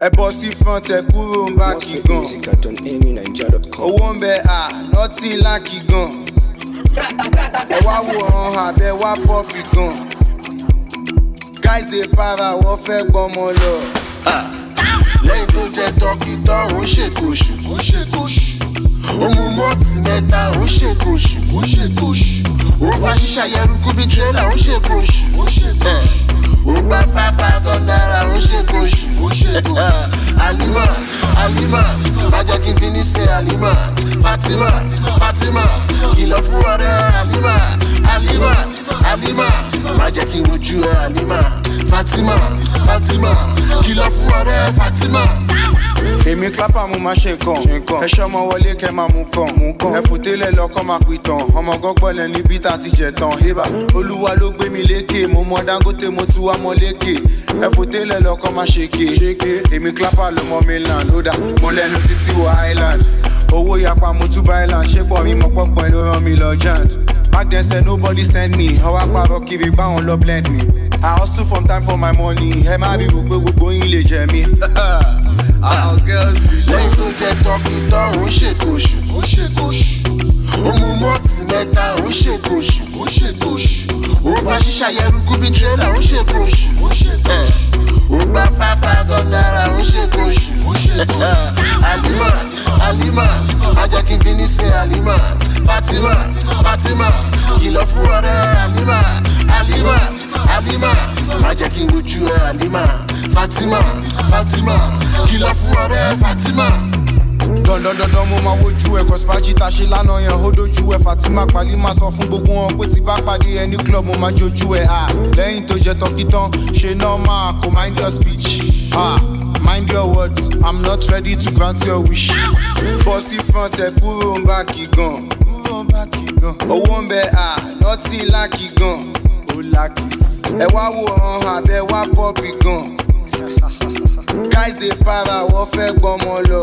ẹ bọ́ sí front ẹ kúrò ń bá kí gan Music at onamyniger.com. owó ń bẹ à nọ́tì láàkì gan ẹ wá wo ọ̀hún àbẹ wá pọ́ọ̀pì gan guys dey para wọ́n fẹ́ gbọ́mọ lọ. lẹ́yìn tó jẹ tọ́kì tán ó ṣèkóṣù ó ṣèkóṣù ó mú mọ́ọ̀tì mẹ́ta ó ṣèkóṣù ó ṣèkóṣù ó fa ṣíṣà yẹrùkú bíi tírélà ó ṣèkóṣù ó ṣèkóṣù ó gba five thousand naira ó ṣèkóṣù ó ṣèkóṣù alima alima má jẹ́ kí n bí ní ṣe alima fatima fatima kìlọ̀ fún ọ̀rẹ́ alima alima alima má jẹ́ kí n rojú ẹ alima fatima fatima kìlọ̀ fún ọ̀rẹ́ fatima. èmi clapper mo máa ṣe nǹkan ẹ ṣọmọ wọlé kẹ máa mú kàn mú kàn ẹ fòtélẹ lọkọ máa pè tán ọmọ gọgbọlẹ níbi tá a ti jẹ tán hébà olúwa ló gbé mi lékè mo mọ dangote mo tún wá mọ lékè ẹ fòtélẹ lọkọ máa ṣèké ṣèké èmi clapper ló mọ mainland ó dà mo lẹnu títí wọ island owó yapa mo tún bá island ṣé bọ̀ mi mọ pọ́pọ́n ló rán mi lọ jand back then said nobody send me ọwọ́ àpárọ̀ kiri báwọn lọ blend me i hustle from time for my money ẹ má bí gbogbo gbogbo yín lè jẹ mí. àwọn girls ti ṣe. lẹ́yìn tó jẹ tọ́kì tán ó ṣèkóṣù ó ṣèkóṣù ó mú mọ́ọ̀tì mẹ́ta ó ṣèkóṣù ó ṣèkóṣù ó fa ṣíṣà yẹrùkú bíi tírélà ó ṣèkóṣù ó ṣèkóṣù ó gba five thousand naira ó ṣèkóṣù ó ṣèkóṣù alima alima má jẹ́ kí n bí ní ṣe alima fatima fatima kìlọ̀ fún ọ̀rẹ́ alima alima alima má jẹ́ kí n rojú ẹ alima fatima fatima kìlọ̀ fún ọ̀rẹ́ fatima. dandandandan mo máa wojú ẹ kọsípájì tá a ṣe lánàá yẹn ó dojú ẹ fatima pali máa sọ fún gbogbo wọn pé tí bá pàdé ẹ ní club mo máa jojú ẹ à lẹ́yìn tó jẹ tọ́kí tán ṣe normal kò mind your speech ah mind your words i'm not ready to grant your wish. bọ́ sí front ẹ kúrò ń bá kí gan owó ń bẹ à nọ́tì láàkì gan ó láàkì ẹ wá wo ọ̀hún àbẹ wá pọ́ọ̀pì gan guys dey para wọ́n fẹ́ gbọ́mọ lọ.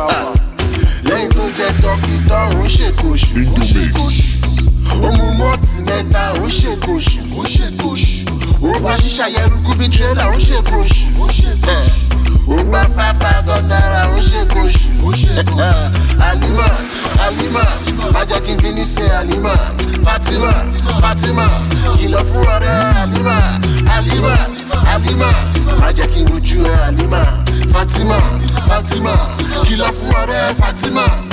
lẹ́yìn tó jẹ tọ́kì tán ó ṣèkóṣù ó ṣèkóṣù ó mú mọ́ọ̀tì mẹ́ta ó ṣèkóṣù ó ṣèkóṣù ó fa ṣíṣà yẹrùkú bíi tírélà ó ṣèkóṣù ó ṣèkóṣù ó gba five thousand naira ó ṣèkóṣù ó ṣèkóṣù alima alima má jẹ́ kí n bí ní ṣe alima fatima fatima kìlọ̀ fún ọ̀rẹ́ alima alima alima má jẹ́ kí n rojú ẹ alima fatima fatima kìlọ̀ fún ọ̀rẹ́ fatima.